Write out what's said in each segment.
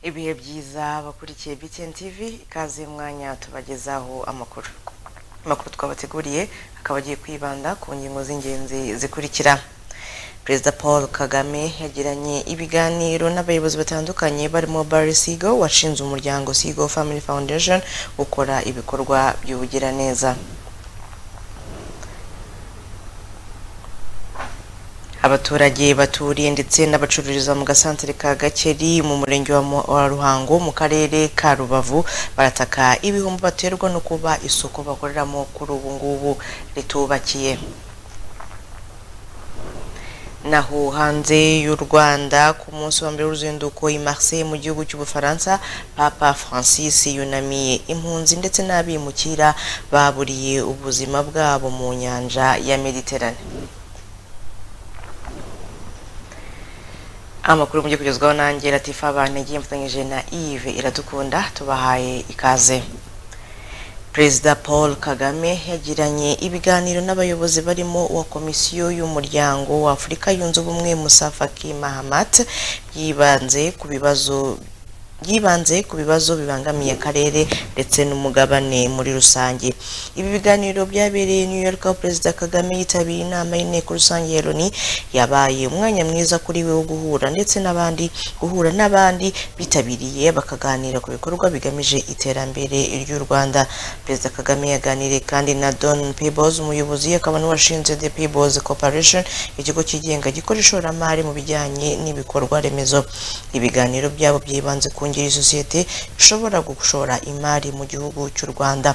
ibihe byiza bakurikiye BTN TV ikaze mwanya tubagezaho amakuru amakuru twabateguriye akaba agiye kwibanda ku ngingo z'ingenzi zikurikira perezida paul kagame yagiranye ibiganiro n'abayobozi batandukanye barimo barry sigo washinze umuryango sigo family foundation ukora ibikorwa by'ubugiraneza abaturage baturiye ndetse n'abacururiza mu gasantere ka Gakeri mu murenge wa Mu- wa Ruhango mu karere ka Rubavu barataka ibihombo baterwa no kuba isoko bakoreramo kuri ubu ngubu ritubakiye naho hanze y'u Rwanda ku munsi wa mbere w'uruzinduko i Marseille mu gihugu cy'Ubufaransa Papa Francis yunamiye impunzi ndetse n'abimukira baburiye ubuzima bwabo mu nyanja ya Mediterane amakuru mujye kugezwaho nanjye latifa abantu yagiye mfatanyije na ive iradukunda tubahaye ikaze perezida paul kagame yagiranye ibiganiro n'abayobozi barimo uwa komisiyo y'umuryango wa afurika yunze ubumwe musafa ki mahamat yibanze ku bibazo yibanze ku bibazo bibangamiye akarere ndetse n'umugabane muri rusange ibi biganiro byabereye New York aho perezida kagame yitabiriye inama y'inteko rusange ya loni yabaye umwanya mwiza kuri we wo guhura ndetse n'abandi guhura n'abandi bitabiriye bakaganira ku bikorwa bigamije iterambere ry'u rwanda perezida kagame yaganiriye kandi na don pebos umuyobozi akaba n'uwashinze the pebos corporation ikigo cyigenga gikora ishoramari mu bijyanye n'ibikorwa remezo ibiganiro byabo byibanze ku ngeri sosiyete ishobora gushora imari mu gihugu cy'u rwanda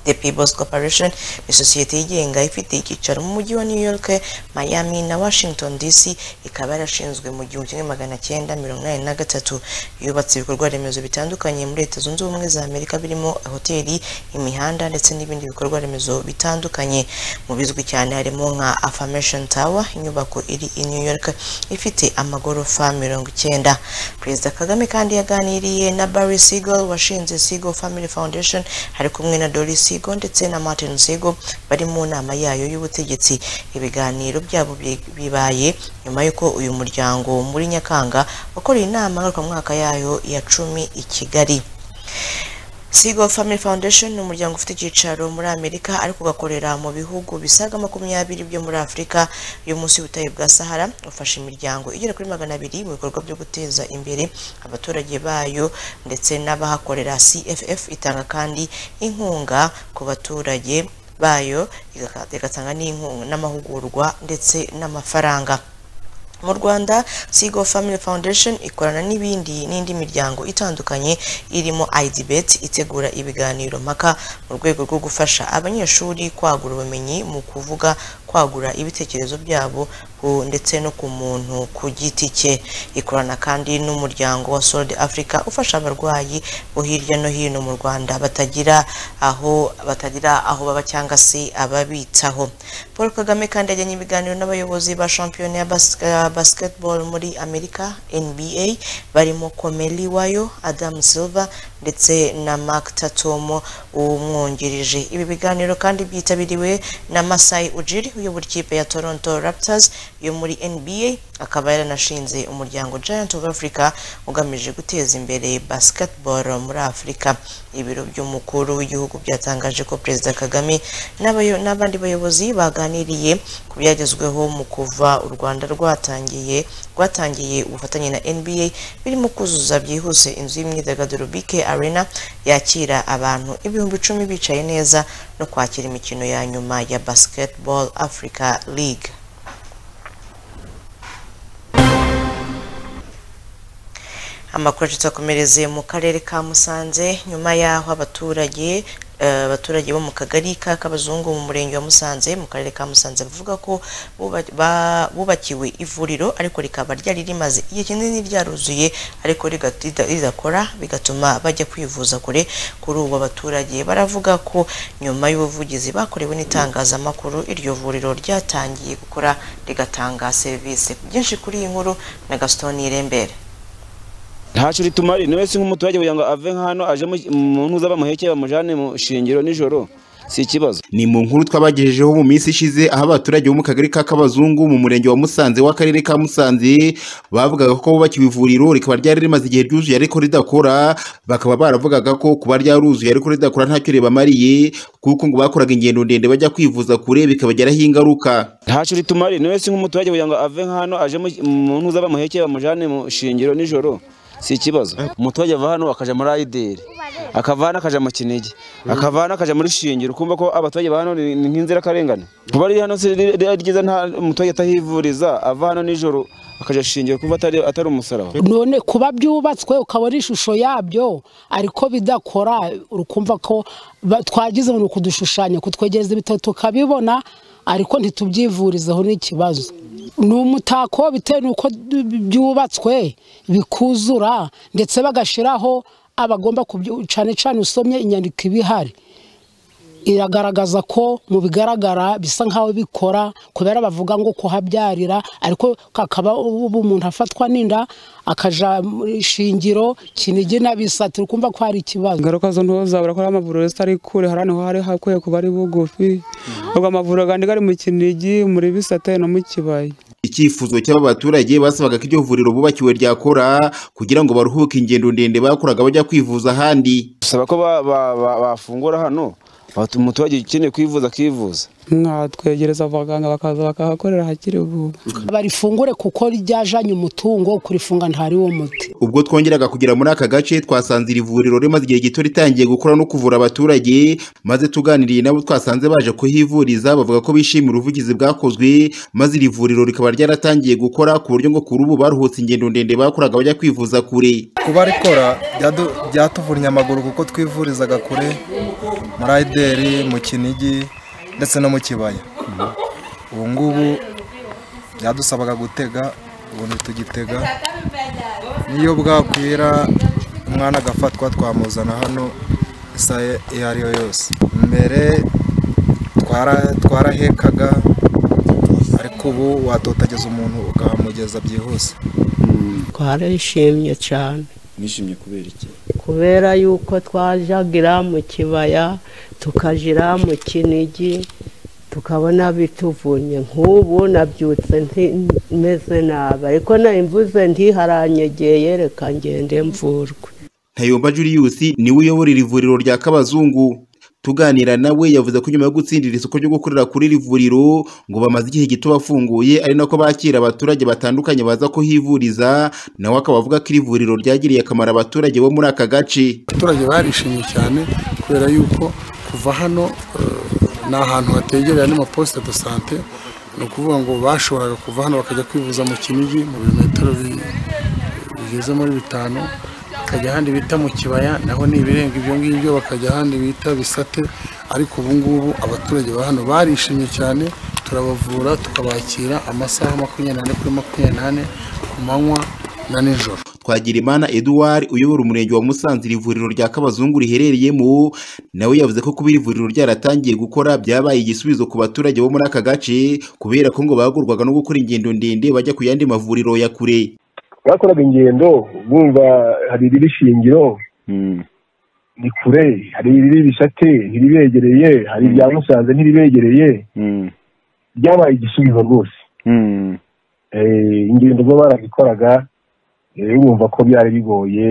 The People's Corporation ni sosiyete yigenga ifite icyicaro mu mujyi wa New York, Miami na Washington DC ikaba yarashinzwe mu gihumbi kimwe magana cyenda mirongo inani na gatatu yubatse ibikorwa remezo bitandukanye muri Leta Zunze Ubumwe za Amerika birimo hoteli, imihanda ndetse n'ibindi bikorwa remezo bitandukanye mu bizwi cyane harimo nka Affirmation Tower inyubako iri i New York ifite amagorofa mirongo icyenda Perezida Kagame kandi yaganiriye na Barry Siegel washinze Siegel Family Foundation ari kumwe na Doris Siegel ndetse na Martin Siegel bari mu nama yayo y'ubutegetsi ibiganiro byabo bi- bibaye nyuma y'uko uyu muryango muri Nyakanga wakoreye inama ngarukamwaka yayo ya cumi i Kigali Sigo Family Foundation ni umuryango ufite icyicaro muri Amerika ariko ugakorera mu bihugu bisaga makumyabiri byo muri Afurika yo munsi y'ubutayu bwa Sahara ufasha imiryango igera kuri magana abiri mu bikorwa byo guteza imbere abaturage bayo ndetse n'abahakorera CFF itanga kandi inkunga ku baturage bayo igaka- igatanga n'inkunga n'amahugurwa ndetse n'amafaranga mu Rwanda Sigo Family Foundation ikorana n'ibindi n'indi miryango itandukanye irimo IDBET itegura ibiganiro mpaka mu rwego rwo gufasha abanyeshuri kwagura ubumenyi mu kuvuga kwagura ibitekerezo byabo ku- ndetse no ku muntu ku giti cye ikorana kandi n'umuryango wa Solid Africa ufasha abarwayi bo hirya no hino mu Rwanda batagira aho batagira aho baba cyangwa se ababitaho Paul Kagame kandi yajyanye ibiganiro n'abayobozi ba shampiyona ya bas- ya basketball muri Amerika NBA barimo Komeli Wayo, Adam Silver ndetse na Mark Tatomo umwungirije ibi biganiro kandi byitabiriwe na Masai Ujiri uyobora ikipe ya Toronto Raptors yo muri NBA akaba yaranashinze umuryango Giant of Africa ugamije guteza imbere basketball muri Afurika ibiro by'umukuru w'igihugu byatangaje ko Perezida Kagame n'abayo- n'abandi bayobozi baganiriye ku byagezweho mu kuva u Rwanda rwatangiye rwatangiye ubufatanye na NBA birimo kuzuza byihuse inzu y'imyidagaduro BK Arena yakira abantu ibihumbi icumi bicaye neza no kwakira imikino ya nyuma ya Basketball Africa League amakuru tutakomereze mu karere ka Musanze nyuma y'aho abaturage eh, abaturage bo mu kagari ka Kabazungu mu murenge wa Musanze mu karere ka Musanze bavuga ko buba- ba- bubakiwe ivuriro ariko rikaba ryari rimaze igihe kinini ryaruzuye ariko riga- rida- ridakora bigatuma bajya kwivuza kure kuri ubu abaturage baravuga ko nyuma y'ubuvugizi bakorewe n'itangazamakuru iryo vuriro ryatangiye gukora rigatanga serivisi byinshi kuri iyi nkuru na Gaston Nirembere ntacu ritumari ni wese nk'umuturage kugira ngo ave nk'hano aje mu mu ntuza bamuhekeye bamujyane mu shingiro nijoro si ikibazo ni mu nkuru twabagejejeho mu minsi ishize aho abaturage bo mu kagari ka kabazungu mu murenge wa musanze w'akarere ka musanze bavugaga ko bubakiwe ivuriro rikaba ryari rimaze igihe ryuzuye ariko ridakora bakaba baravugaga ko kuba ryaruzuye ariko ridakora ntacyo ribamariye kuko ngo bakoraga ingendo ndende bajya kwivuza kure bikabagiraho ingaruka ntacyo ritumariye niwe si nk'umuturage kugira ngo ave nk'hano aje mu- mu ntuza bamuhekeye bamujyane mu shingiro nijoro si ikibazo umuturage ava hano akajya muri ayideri akava hano akajya mu kinigi akava hano akajya muri shingiro kumva ko abaturage ba hano ni ni nk'inzirakarengane kuba riri hano si riri- riri ryiza nta umuturage atahivuriza ava hano nijoro akajya shingiro kumva atari atari umusaraba none kuba byubatswe ukabona ishusho yabyo ariko bidakora urukumva ko ba- twagize ngo ni ukudushushanya kutwegereza ibitaro tukabibona ariko ntitubyivurizeho n'ikibazo ni umutako bitewe n'uko d- byubatswe bikuzura ndetse bagashyiraho abagomba kubyo cyane cyane usomye inyandiko ibihari iragaragaza ko mu bigaragara bisa nk'aho bikora kubera bavuga ngo kuhabyarira ariko kakaba ubu umuntu afatwa n'inda akaja muri shingiro kinigi na bisatira ukumva ko hari ikibazo ingaruka zo ntuzabura ko ari amavuriro atari kure hari ahantu hari hakwiye kuba ari bugufi ubwo amavuriro kandi ari mu kinigi muri bisate no mu kibaya icyifuzo cy'aba baturage basabaga ko iryo vuriro bubakiwe ryakora kugira ngo baruhuke ingendo ndende bakoraga bajya kwivuza ahandi dusaba ko ba- ba- ba- bafungura hano batu- umuturage ukeneye kwivuza akivuza mwatwegereza abaganga bakaza bakahakorera hakiri vuba barifungure kuko ryajanye umutungo kurifunga ntari wo muti ubwo twongeraga kugera muri aka gace twasanze iri vuriro rimaze igihe gito ritangiye gukora no kuvura abaturage maze tuganiriye nabo twasanze baje kuhivuriza bavuga ko bishimira ubuvugizi bwakozwe maze iri vuriro rikaba ryaratangiye gukora ku buryo ngo kuri ubu baruhutse ingendo ndende bakoraga bajya kwivuza kure kuba rikora byadu- byatuvunnye amaguru kuko twivurizaga kure muri ayideri mu kinigi ndetse no mu kibaya ubu ngubu byadusabaga gutega ubu ntitugitega niyo bwakwira umwana agafatwa twamuzana hano isaha iyo ari yo yose mbere twara- twarahekaga ariko ubu watotageza umuntu ukahamugeza byihuse twarishimye cyane mwishimye kubera iki kubera yuko twajagira mu kibaya tukagira mu kinigi tukabona bituvunye nk'ubu nabyutse nti- meze nabi ariko namvuze ntiharanyegeye reka ngende mvurwe ntayomba julius niwe uyobora iri vuriro rya kabazungu tuganira nawe yavuze ko nyuma yo gutsindira isoko ryo gukorera kuri iri vuriro ngo bamaze igihe gito bafunguye ari nako bakira abaturage batandukanye baza kuhivuriza nawe akaba avuga ko iri vuriro ryagiriye akamaro abaturage bo muri aka gace abaturage barishimye cyane kubera yuko kuva hano eh, ni ahantu hategereye n'amaposite de sante ni ukuvuga ngo bashoboraga kuva hano bakajya kwivuza mu kinigi mu birometero bi- bigeze muri bitanu bakajya ahandi bita mu kibaya naho ni ibirenga ibyo ngibyo bakajya ahandi bita bisate ariko ubu ngubu abaturage ba hano barishimye cyane turabavura tukabakira amasaha makumyabiri n'ane kuri makumyabiri n'ane ku manywa na nijoro Twagirimana Edouard uyobora umurenge wa Musanze iri vuriro rya Kabazungu riherereyemo nawe yavuze ko kuba iri vuriro ryaratangiye gukora byabaye igisubizo ku baturage bo muri aka gace kubera ko ngo bagurwaga no gukora ingendo ndende bajya ku yandi mavuriro ya kure bakoraga ingendo bumva hari iriri shingiro ni kure hari iriri bisate ntiribegereye hari irya musanze ntiribegereye byabaye igisubizo rwose Eh, ingendo zo barazikoraga eh, bumva ko byari bigoye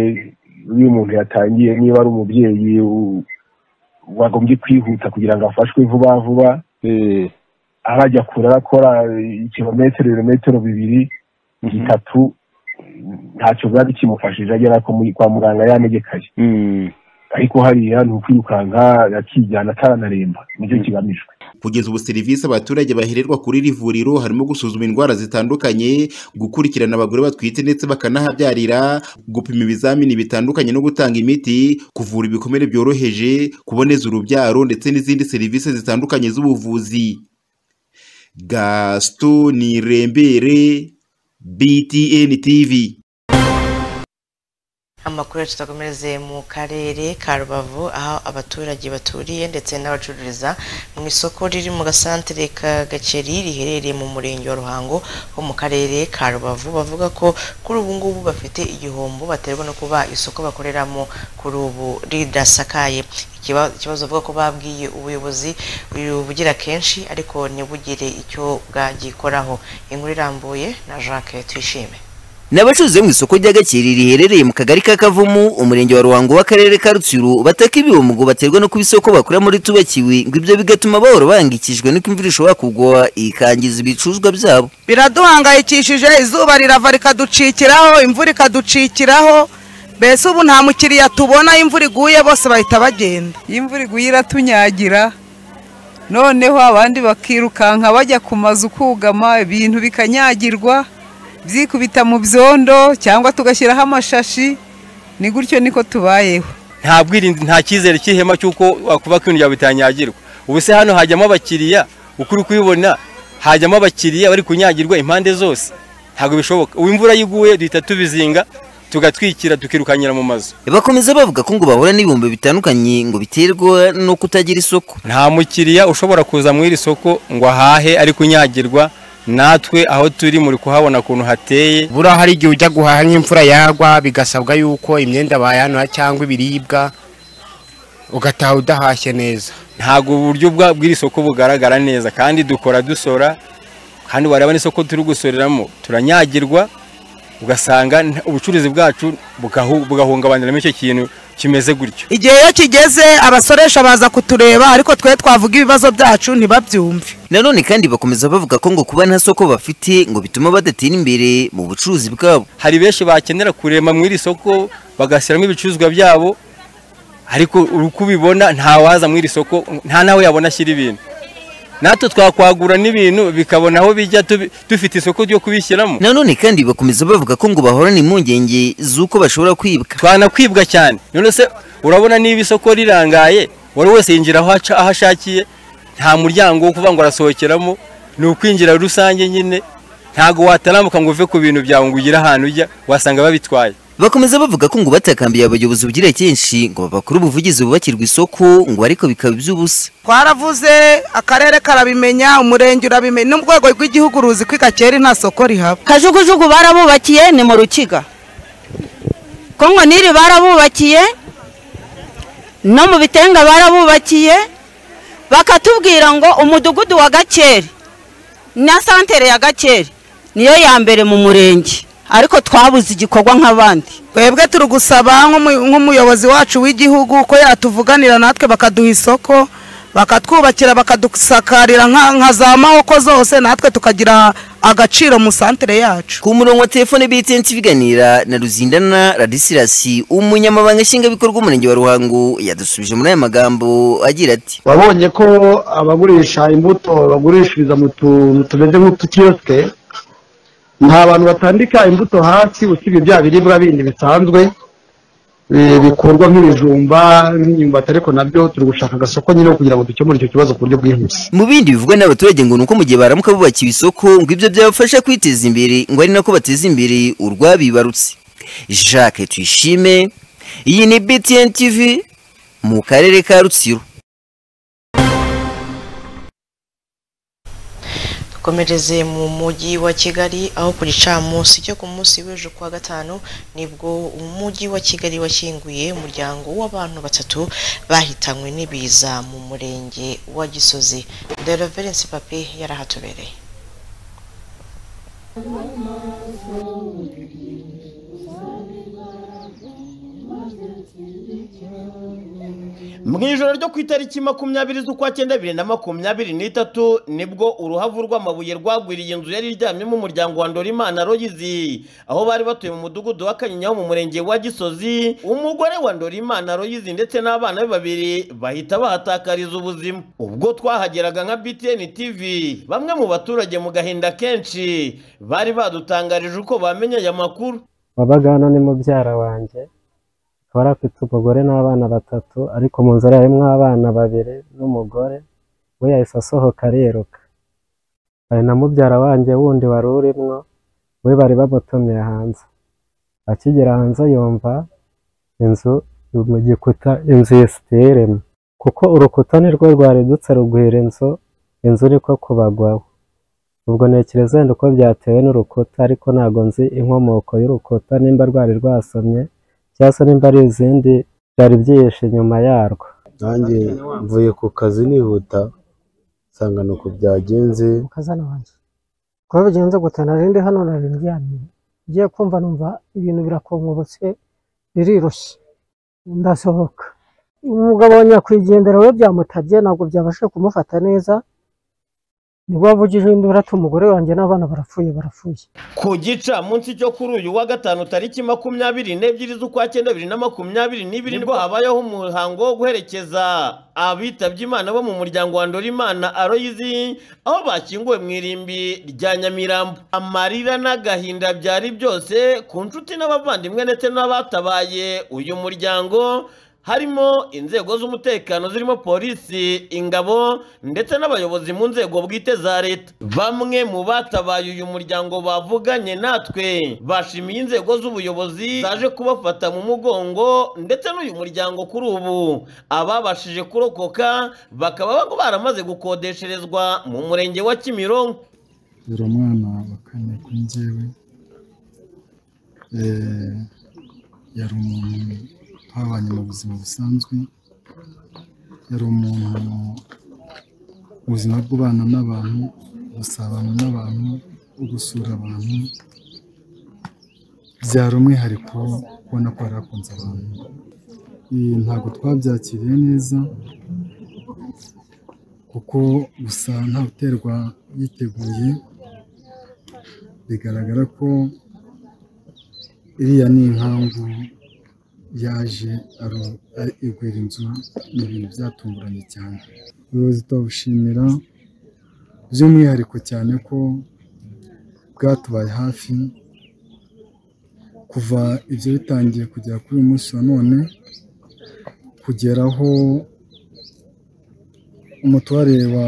iyo umuntu yatangiye niba ari umubyeyi u- wagombye kwihuta kugira ngo afashwe vuba vuba aho ajya kure arakora ikirometero ibirometero bibiri bitatu ntacyo biba bikimufashije agera ko muri- kwa muganga yanegekaye ariko hariya ni ukwirukanka akijyana ataranaremba nicyo kigamijwe kugeza ubu serivisi abaturage bahererwa kuri iri vuriro harimo gusuzuma indwara zitandukanye gukurikirana abagore batwite ndetse bakanahabyarira gupima ibizamini bitandukanye no gutanga imiti kuvura ibikomere byoroheje kuboneza urubyaro ndetse n'izindi serivisi zitandukanye z'ubuvuzi gasitoni rembere btn tv amakuru yacu tutakomereze mu karere ka rubavu aho abaturage baturiye ndetse n'abacururiza mu isoko riri mu gasantere ka gakeri riherereye mu murenge wa ruhango ho mu karere ka rubavu bavuga ko kuri ubu ngubu bafite igihombo baterwa no kuba isoko bakoreramo kuri ubu ridasakaye Ikiba- ikibazo bavuga ko babwiye ubuyobozi bugira kenshi ariko ntibugire icyo bwagikoraho inkuru irambuye na jacques tuyishime Ni abacuruzi bo mu isoko rya Gakeri riherereye mu kagari ka Kavumu, umurenge wa Ruhango w'akarere ka Rutsiro bataka ibihombo baterwa no kuba isoko bakora muri tubakiwe, ngo ibyo bigatuma bahora bahangikishijwe n'uko imvura ishobora kugwa ikangiza ibicuruzwa byabo. biraduhangayikishije izuba rirava rikaducikiraho imvura ikaducikiraho mbese ubu nta mukiriya tubona iyo imvura iguye bose bahita bagenda iyo imvura iguye iratunyagira noneho abandi bakirukanka bajya ku mazu kugama ibintu bikanyagirwa byikubita mu byondo cyangwa tugashyiraho amashashi ni gutyo niko tubayeho nta bwirinzi nta cyizere cy'ihema cy'uko wakuba ko ibintu byawe bitanyagirwa ubu se hano hajyamo abakiriya ukuri kubibona hajyamo abakiriya bari kunyagirwa impande zose ntabwo bishoboka ubu imvura yiguye duhita tubizinga tugatwikira tukirukanyira mu mazu Bakomeza bavuga ko ngo bahura n'ibihombo bitandukanye ngo biterwa no kutagira isoko. nta mukiriya ushobora kuza mu iri soko ngo ahahe ari kunyagirwa natwe aho turi muri kuhabona ukuntu hateye buriya hari igihe ujya guhaha nk'imvura yagwa bigasabwa yuko imyenda bayanura cyangwa ibiribwa ugataha udahashye neza ntabwo uburyo bwa- bw'iri soko bugaragara neza kandi dukora dusora kandi wareba n'isoko turi gusoreramo turanyagirwa ugasanga nta- ubucuruzi bwacu bugahu- bugahungabaniramo icyo kintu kimeze gutyo igihe iyo kigeze abasoresha baza kutureba ariko twe twavuga ibibazo byacu ntibabyumve Nanone kandi bakomeza bavuga ko ngo kuba nta soko bafite ngo bituma badatera imbere mu bucuruzi bwabo. hari benshi bakenera kurema mu iri soko bagashyiramo ibicuruzwa byabo ariko uri kubibona nta waza mu iri soko nta nawe yabona ashyira ibintu natwe twakwagura n'ibintu bikabona aho bijya tubi- dufite isoko ryo kubishyiramo Nanone kandi bakomeza bavuga ko ngo bahorana impungenge z'uko bashobora kwibwa. twanakwibwa cyane none se urabona niba isoko rirangaye buri wese yinjira aho aca- aho ashakiye nta muryango wo kuvuga ngo arasohokeramo ni ukwinjira rusange nyine ntabwo watarambuka ngo uve ku bintu byawe ngo ugire ahantu ujya wasanga babitwaye Bakomeza bavuga ko ngo batakambiye abayobozi bugira kenshi ngo bakore ubuvugizi bubakirwa isoko ngo ariko bikaba iby'ubusa. twaravuze akarere karabimenya umurenge urabimenya n'urwego rw'igihugu ruzi ko igakeri nta soko rihaba kajugujugu barabubakiye ni mu rukiga kongo niri barabubakiye no mu bitenga barabubakiye bakatubwira ngo umudugudu wa gakeri na santere ya gakeri niyo ya mbere mu murenge ariko twabuze igikorwa nk'abandi twebwe turi gusaba nk'umu- nk'umuyobozi wacu w'igihugu ko yatuvuganira natwe bakaduha isoko bakatwubakira bakadusakarira nka nka za mahoko zose natwe tukagira agaciro mu santere yacu Ku murongo wa telefone BTN biganira na Ruzindana Radisirasi umunyamabanga nshingwabikorwa w'umurenge wa Ruhango yadusubije muri aya magambo agira ati wabonye ko abagurisha imbuto bagurishiriza mu tuntu tumeze nk'utukiyosike nta bantu batandika imbuto hasi usibye bya biribwa bindi bisanzwe eh, bikurwa nk'ibijumba nk'imyumbati ariko nabyo turi gushaka agasoko nyine ko kugira ngo dukemure icyo kibazo ku buryo bwihuse mu bindi bivugwa n'abaturage ngo nuko mu gihe baramuka bubakiwe isoko ngo ibyo byabafasha kwiteza imbere ngo ari nako bateza imbere urwabibarutse Jacques Tuyishime iyi ni BTN TV mu karere ka Rutsiro dukomereze mu mujyi wa kigali aho ku gicamunsi cyo ku munsi w'ejo kuwa gatanu nibwo umujyi wa kigali wakinguye umuryango w'abantu batatu bahitanywe n'ibiza mu murenge wa gisozi dereverensi papi yarahatubereye mu ijoro ryo ku itariki makumyabiri z'ukwa cyenda bibiri na makumyabiri n'itatu nibwo uruhavu rw'amabuye rwagwiriye inzu yari iryamyemo umuryango wa ndorimana royizi aho bari batuye mu mudugudu wa kanyinya ho mu murenge wa gisozi umugore wa ndorimana royizi ndetse n'abana be babiri bahita bahatakariza ubuzima ubwo twahageraga nka btn tv bamwe mu baturage mu gahinda kenshi bari badutangarije uko bamenye aya makuru wabagana ni mubyara wanjye akaba yari afite umugore n'abana batatu ariko mu nzara harimo abana babiri n'umugore we yahise asohoka ariruka hari na mubyara wanjye wundi wari urimo we bari bamutumye hanze akigera hanze yumva inzu mu gikuta inzu ya siteremu kuko urukuta ni rwo rwaridutse rugwira inzu inzu niko kubagwaho ubwo ntekereza wenda uko byatewe n'urukuta ariko ntabwo nzi inkomoko y'urukuta nimba rwari rwasomye cyangwa se nimba ari izindi byari byihishe inyuma yarwo nanjye mvuye ku kazi nihuta nsanga ni uku byagenze kazana wanjye kuba bigenze gute narinde hano nari ndyamye ngiye kumva numva ibintu birakonkobotse biriroshye ndasohoka umugabo wa nyakwigendera we byamutabye ntabwo byabasha kumufata neza nibwo wavugije induru ati umugore wanjye n'abana barapfuye barapfuye ku gicamunsi cyo kuri uyu wa gatanu tariki makumyabiri n'ebyiri z'ukwa cyenda bibiri na makumyabiri n'ibiri nibwo habayeho umuhango wo guherekeza abitabye imana bo mu muryango wa Ndorimana Aloyizi aho bakinguwe mu irimbi rya Nyamirambo amarira n'agahinda byari byose ku nshuti n'abavandimwe ndetse n'abatabaye uyu muryango harimo inzego z'umutekano zirimo polisi ingabo ndetse n'abayobozi mu nzego bwite za leta bamwe mu batabaye uyu muryango bavuganye natwe bashimiye inzego z'ubuyobozi zaje kubafata mu mugongo ndetse n'uyu muryango kuri ubu ababashije kurokoka bakaba baramaze gukodesherezwa mu murenge wa kimironko dore umwana wa kane kuri njyewe Eh, yari umuntu twabanye mu buzima busanzwe yari umuntu ubuzima bw'ubana n'abantu gusabana n'abantu gusura abantu byari umwihariko ubona ko yari akunze abantu Eh, ntabwo twabyakiriye neza kuko gusa nta uterwa yiteguye bigaragara ko iriya ni inkangu yaje aro- ari- igwira inzu ni ibintu byatunguranye cyane ubuyobozi turabushimira by'umwihariko cyane ko bwatubaye hafi kuva ibyo bitangiye kugera kuri uyu munsi wa none kugera aho umutware wa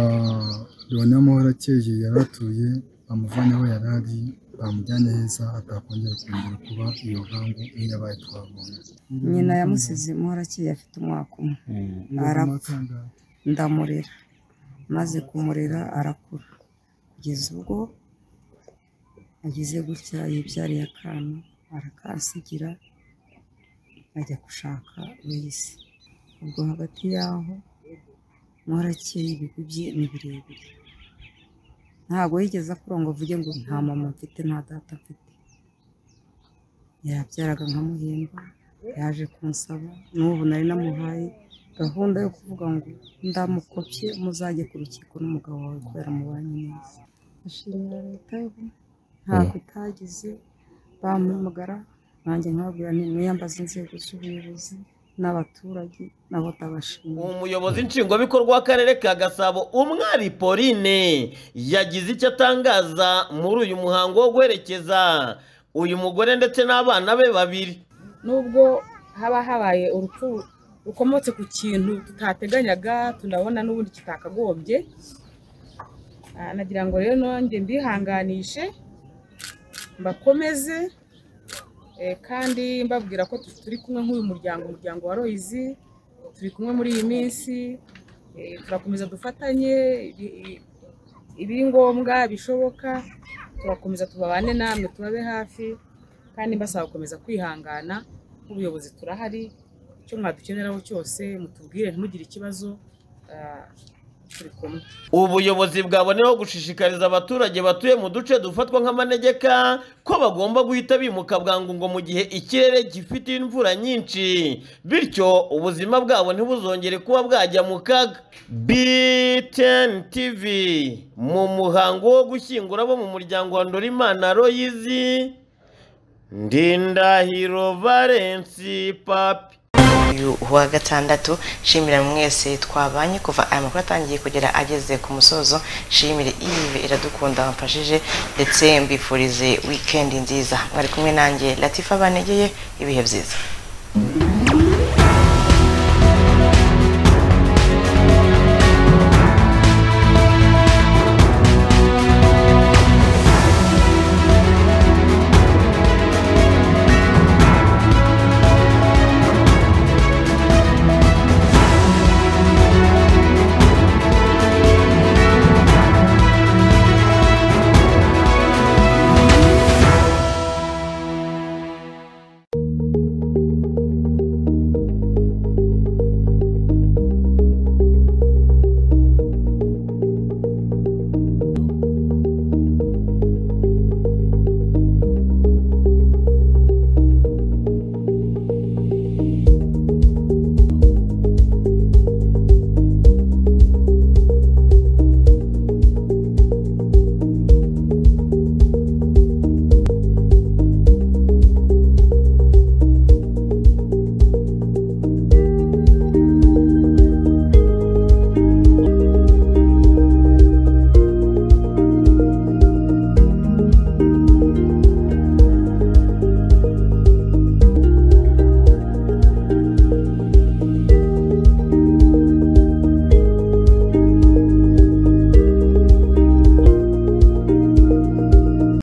Leon Amahoro akeye yari atuye bamuvanye aho yari ari bamujyanye heza atakongera kongera kuba iyo nkangu nk'iyabaye twabonye nyina yamusize imuhorakiye afite umwaka umwe arapfa ndamurera maze kumurera arakura kugeza ubwo ageze gutya yibyariye akana arakasigira ajya gushaka wese ubwo hagati y'aho muhorakiye ibigwi bye ni birebire ntabwo yigeze akurongo avuge ngo nta mama mfite nta data mfite yabyaraga nkamuhemba yaje kunsaba n'ubu nari namuhaye gahunda yo kuvuga ngo ndamukopye muzajye ku rukiko n'umugabo wawe kubera mubanye neza ashimira leta y'ubu ntabwo itagize bamuhamagara nanjye nkababwira nti mwiyambaze inzego z'ubuyobozi n'abaturage nabo ndabashimira umuyobozi nshingwabikorwa w'akarere ka gasabo umwari pauline yagize icyo atangaza muri uyu muhango wo guherekeza uyu mugore ndetse n'abana be babiri nubwo haba habaye urupfu rukomotse ku kintu tutateganyaga tunabona n'ubundi kitakagombye Ah, nagira ngo rero nongere mbihanganishe mbakomeze eh, kandi mbabwira ko tu- turi kumwe nk'uyu muryango umuryango wa royizi turi kumwe muri iyi minsi eh, turakomeza dufatanye i- i- ibiri ngombwa bishoboka turakomeza tubabane namwe tubabe hafi kandi mbasaba gukomeza kwihangana nk'ubuyobozi turahari icyo mwadukeneraho cyose mutubwire ntimugire ikibazo ah, turi kumwe ubuyobozi bwaboneyeho gushishikariza abaturage batuye mu duce dufatwa nk'amanegeka ko bagomba guhita bimuka bwangu ngo mu gihe ikirere gifite imvura nyinshi bityo ubuzima bwabo ntibuzongere kuba bwajya mu kaga btn tv mu muhango wo gushyingura abo mu muryango wa ndorimana royizi ndindahiro valensi papi uyu wa gatandatu shimira mwese twabanye kuva aya makuru atangiye kugera ageze ku musozo shimire ive iradukunda wamfashije ndetse mbifurize wikendi nziza mwari kumwe nanjye latifa banegeye ibihe byiza